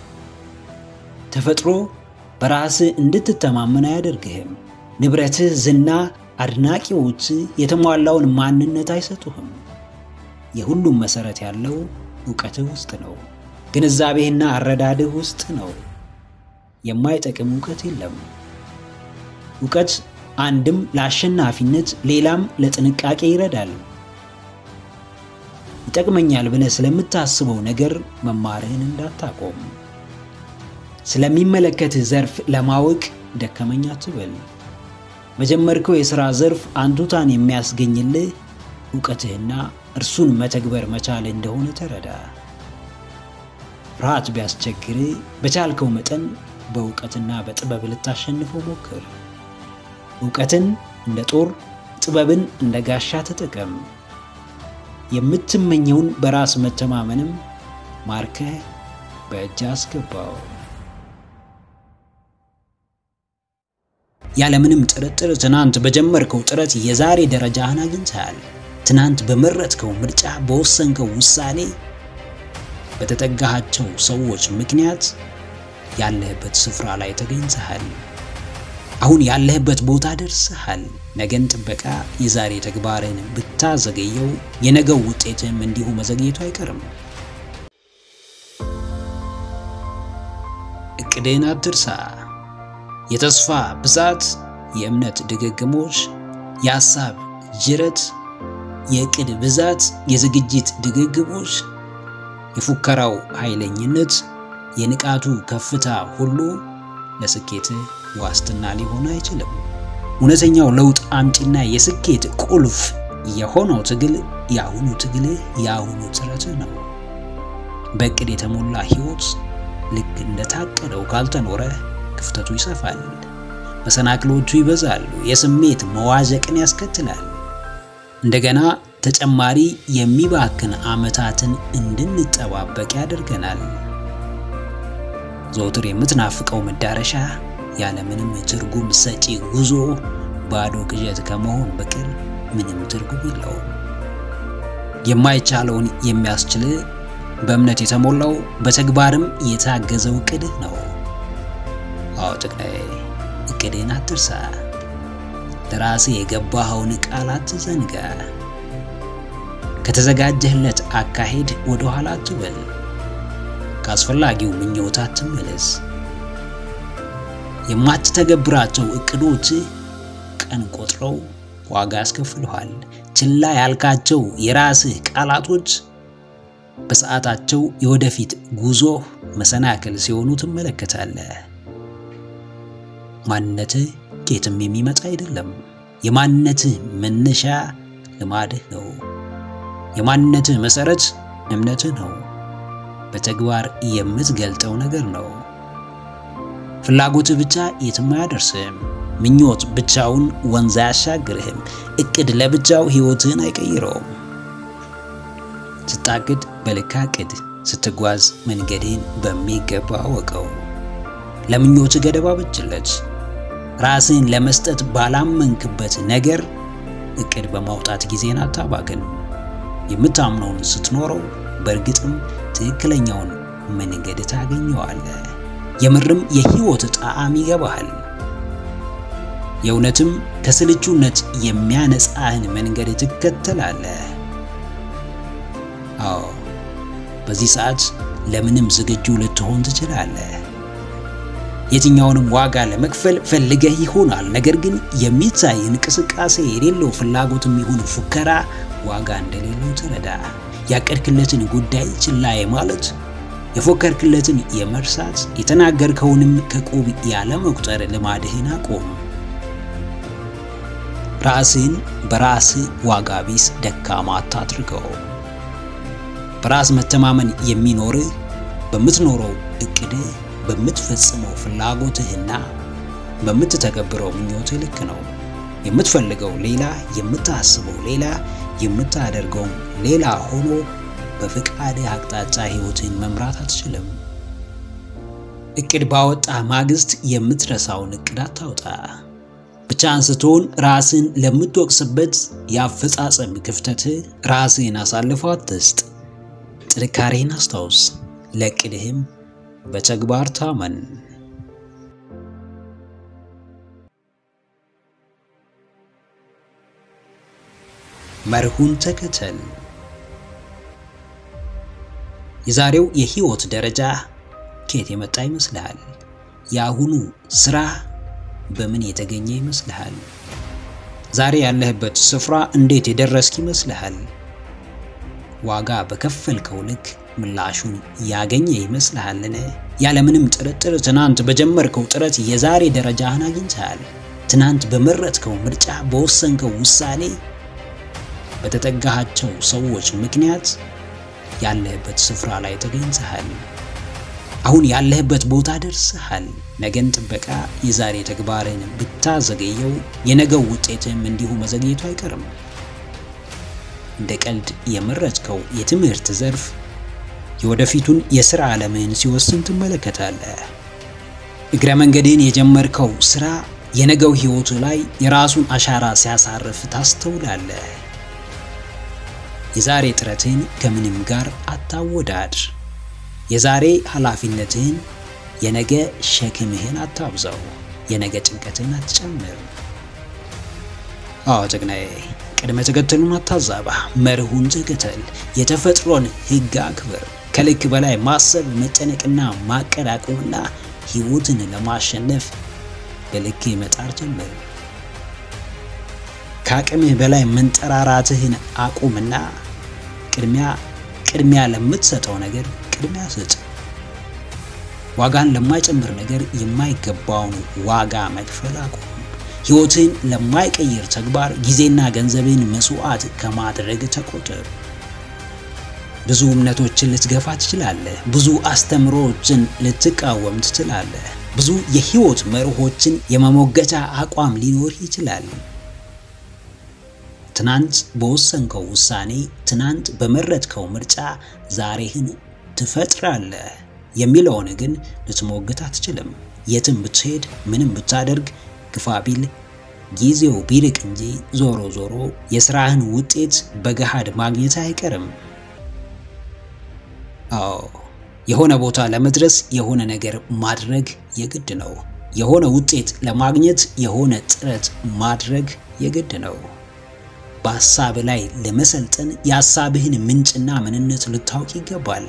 [SPEAKER 1] ተፈጥሮ በራስህ እንድትተማመን አያደርግህም። ንብረትህ፣ ዝና፣ አድናቂዎች የተሟላውን ማንነት አይሰጡህም። የሁሉም መሠረት ያለው እውቀትህ ውስጥ ነው። ግንዛቤህና አረዳድህ ውስጥ ነው። የማይጠቅም እውቀት የለም። እውቀት አንድም ለአሸናፊነት ሌላም ለጥንቃቄ ይረዳል። ይጠቅመኛል ብለህ ስለምታስበው ነገር መማርህን እንዳታቆም። ስለሚመለከትህ ዘርፍ ለማወቅ ደከመኝ አትበል። በጀመርከው የሥራ ዘርፍ አንቱታን የሚያስገኝልህ እውቀትህና እርሱን መተግበር መቻል እንደሆነ ተረዳ። ፍርሃት ቢያስቸግርህ በቻልከው መጠን በእውቀትና በጥበብ ልታሸንፈው ሞክር። እውቀትን እንደ ጦር፣ ጥበብን እንደ ጋሻ ተጠቀም። የምትመኘውን በራስ መተማመንም ማርከህ በእጅ አስገባው። ያለምንም ጥርጥር ትናንት በጀመርከው ጥረት የዛሬ ደረጃህን አግኝተሃል። ትናንት በመረጥከው ምርጫ፣ በወሰንከው ውሳኔ፣ በተጠጋሃቸው ሰዎች ምክንያት ያለህበት ስፍራ ላይ ተገኝተሃል። አሁን ያለህበት ቦታ ደርሰሃል። ነገን ጥበቃ የዛሬ ተግባርን ብታዘገየው የነገው ውጤትም እንዲሁ መዘግየቱ አይቀርም። እቅድህን አትርሳ። የተስፋ ብዛት፣ የእምነት ድግግሞች፣ የሐሳብ ጅረት፣ የእቅድ ብዛት፣ የዝግጅት ድግግሞች፣ የፉከራው ኃይለኝነት፣ የንቃቱ ከፍታ ሁሉ ለስኬትህ ዋስትና ሊሆን አይችልም። እውነተኛው ለውጥ አምጪና የስኬት ቁልፍ የሆነው ትግል የአሁኑ ትግልህ የአሁኑ ጥረትህ ነው። በእቅድ የተሞላ ሕይወት ልክ እንደታቀደው ካልተኖረ ክፍተቱ ይሰፋል፣ መሰናክሎቹ ይበዛሉ፣ የስሜት መዋዠቅን ያስከትላል። እንደገና ተጨማሪ የሚባክን ዓመታትን እንድንጠባበቅ ያደርገናል። ዘውትር የምትናፍቀው መዳረሻ ያለምንም ትርጉም ሰጪ ጉዞ ባዶ ቅዠት ከመሆን በቀር ምንም ትርጉም የለውም። የማይቻለውን የሚያስችል በእምነት የተሞላው በተግባርም የታገዘው እቅድህ ነው። አዎ ጭግናዬ፣ እቅድህን አትርሳ። ለራስህ የገባኸውን ቃል አትዘንጋ። ከተዘጋጀህለት አካሄድ ወደ ኋላ አትበል። ከአስፈላጊው ምኞት አትመለስ። የማትተገብራቸው እቅዶች ቀን ቆጥረው ዋጋ ያስከፍልሃል። ችላ ያልካቸው የራስህ ቃላቶች በሰዓታቸው የወደፊት ጉዞ መሰናክል ሲሆኑ ትመለከታለህ። ማንነትህ ከየትም የሚመጣ አይደለም። የማንነትህ መነሻ ልማድህ ነው። የማንነትህ መሰረት እምነትህ ነው። በተግባር የምትገልጠው ነገር ነው። ፍላጎትህ ብቻ የትም አያደርስህም። ምኞት ብቻውን ወንዝ አያሻግርህም። እቅድ ለብቻው ሕይወትህን አይቀይረውም። ስታቅድ በልክ አቅድ። ስትጓዝ መንገድህን በሚገባ አወቀው። ለምኞት ገደብ አበጅለት። ራስህን ለመስጠት ባላመንክበት ነገር እቅድ በማውጣት ጊዜን አታባክን። የምታምነውን ስትኖረው በእርግጥም ትክክለኛውን መንገድ ታገኘዋለህ። የምርም የህይወት ጣዕም ይገባሃል። የእውነትም ከስልቹነት የሚያነጻህን መንገድ ትከተላለህ። አዎ በዚህ ሰዓት ለምንም ዝግጁ ልትሆን ትችላለህ። የትኛውንም ዋጋ ለመክፈል ፈልገህ ይሆናል። ነገር ግን የሚታይ እንቅስቃሴ የሌለው ፍላጎትም ይሁን ፉከራ ዋጋ እንደሌለው ተረዳ። ያቀድክለትን ጉዳይ ችላ ማለት፣ የፎከርክለትን የመርሳት፣ የተናገርከውንም ከቁብ ያለ መቁጠር ልማድህን አቁም። ራስህን በራስህ ዋጋ ቢስ ደካማ አታድርገው። በራስ መተማመን የሚኖርህ በምትኖረው እቅድህ በምትፈጽመው ፍላጎትህና በምትተገብረው ምኞትህ ልክ ነው። የምትፈልገው ሌላ፣ የምታስበው ሌላ፣ የምታደርገውም ሌላ ሆኖ በፍቃድህ አቅጣጫ ህይወትህን መምራት አትችልም። እቅድ ባወጣ ማግስት የምትረሳውን እቅድ አታውጣ። ብቻህን ስትሆን ራስህን ለምትወቅስበት የአፈጻጸም ክፍተትህ ራስህን አሳልፎ አትስጥ። ጥንካሬህን አስታውስ፣ ለእቅድህም በተግባር ታመን። መርሁን ተከተል። የዛሬው የህይወት ደረጃ ከየት የመጣ ይመስልሃል? የአሁኑ ስራ በምን የተገኘ ይመስልሃል? ዛሬ ያለህበት ስፍራ እንዴት የደረስክ ይመስልሃል? ዋጋ በከፈልከው ልክ ምላሹን ያገኘ ይመስልሃልን? ያለምንም ጥርጥር ትናንት በጀመርከው ጥረት የዛሬ ደረጃህን አግኝተሃል። ትናንት በመረጥከው ምርጫ፣ በወሰንከው ውሳኔ፣ በተጠጋሃቸው ሰዎች ምክንያት ያለህበት ስፍራ ላይ ተገኝተሃል። አሁን ያለህበት ቦታ ደርሰሃል። ነገን ጥበቃ የዛሬ ተግባርን ብታዘገየው የነገው ውጤትም እንዲሁ መዘግየቱ አይቀርም። እንደ ቀልድ የመረጥከው የትምህርት ዘርፍ የወደፊቱን የሥራ ዓለምህን ሲወስን ትመለከታለህ። እግረ መንገድህን የጀመርከው ሥራ የነገው ሕይወቱ ላይ የራሱን አሻራ ሲያሳርፍ ታስተውላለህ። የዛሬ ጥረትህን ከምንም ጋር አታወዳድር። የዛሬ ኃላፊነትህን የነገ ሸክምህን አታብዛው። የነገ ጭንቀትህን አትጨምር። አዎ ጀግናዬ፣ ቅድመ ተከተሉን አታዛባ። መርሁን ተከተል። የተፈጥሮን ሕግ አክብር። ከልክ በላይ ማሰብ፣ መጨነቅና ማቀድ አቁምና ሕይወትን ለማሸነፍ በልክ መጣር ጀምር። ከአቅምህ በላይ መንጠራራትህን አቁምና ቅድሚያ ቅድሚያ ለምትሰጠው ነገር ቅድሚያ ስጥ። ዋጋን ለማይጨምር ነገር የማይገባውን ዋጋ መክፈል አቁም። ሕይወትህን ለማይቀይር ተግባር ጊዜና ገንዘብህን መስዋዕት ከማድረግ ተቆጠብ። ብዙ እምነቶችን ልትገፋ ትችላለህ። ብዙ አስተምሮዎችን ልትቃወም ትችላለህ። ብዙ የሕይወት መርሆችን የመሞገቻ አቋም ሊኖር ይችላል። ትናንት በወሰንከው ውሳኔ፣ ትናንት በመረጥከው ምርጫ ዛሬህን ትፈጥራለህ የሚለውን ግን ልትሞግት አትችልም። የትም ብትሄድ ምንም ብታደርግ ግፋ ቢል ጊዜው ቢርቅ እንጂ ዞሮ ዞሮ የስራህን ውጤት በገሃድ ማግኘት አይቀርም። አዎ የሆነ ቦታ ለመድረስ የሆነ ነገር ማድረግ የግድ ነው። የሆነ ውጤት ለማግኘት የሆነ ጥረት ማድረግ የግድ ነው። በሐሳብ ላይ ለመሰልጠን የሐሳብህን ምንጭና ምንነት ልታውቅ ይገባል።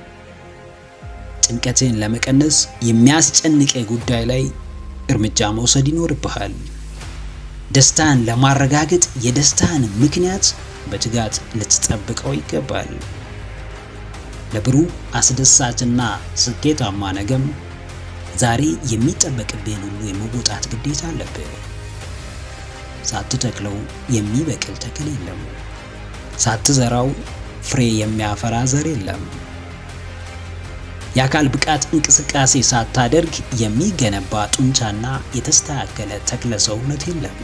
[SPEAKER 1] ጭንቀትህን ለመቀነስ የሚያስጨንቀ ጉዳይ ላይ እርምጃ መውሰድ ይኖርብሃል። ደስታን ለማረጋገጥ የደስታን ምክንያት በትጋት ልትጠብቀው ይገባል። ለብሩህ አስደሳችና ስኬታማ ነገም ዛሬ የሚጠበቅብህን ሁሉ የመወጣት ግዴታ አለብህ። ሳትተክለው የሚበቅል ተክል የለም። ሳትዘራው ፍሬ የሚያፈራ ዘር የለም። የአካል ብቃት እንቅስቃሴ ሳታደርግ የሚገነባ ጡንቻና የተስተካከለ ተክለ ሰውነት የለም።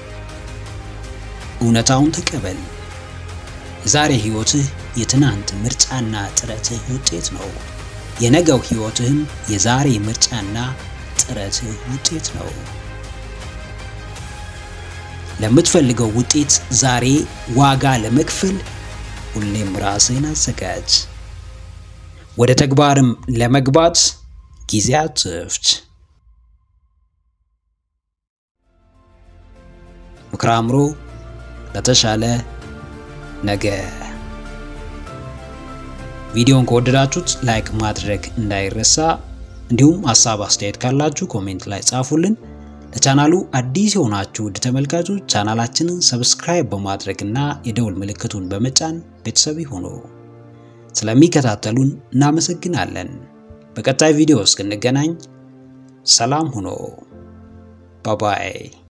[SPEAKER 1] እውነታውን ተቀበል። የዛሬ ሕይወትህ የትናንት ምርጫና ጥረትህ ውጤት ነው። የነገው ሕይወትህም የዛሬ ምርጫና ጥረትህ ውጤት ነው። ለምትፈልገው ውጤት ዛሬ ዋጋ ለመክፈል ሁሌም ራስህን አዘጋጅ። ወደ ተግባርም ለመግባት ጊዜ አትፍጅ። ምክረ አእምሮ ለተሻለ ነገ። ቪዲዮን ከወደዳችሁት ላይክ ማድረግ እንዳይረሳ፣ እንዲሁም ሀሳብ አስተያየት ካላችሁ ኮሜንት ላይ ጻፉልን። ለቻናሉ አዲስ የሆናችሁ ውድ ተመልካቾች ቻናላችንን ሰብስክራይብ በማድረግ እና የደውል ምልክቱን በመጫን ቤተሰብ ይሁኑ። ስለሚከታተሉን እናመሰግናለን። በቀጣይ ቪዲዮ እስክንገናኝ ሰላም ሁኑ። ባባይ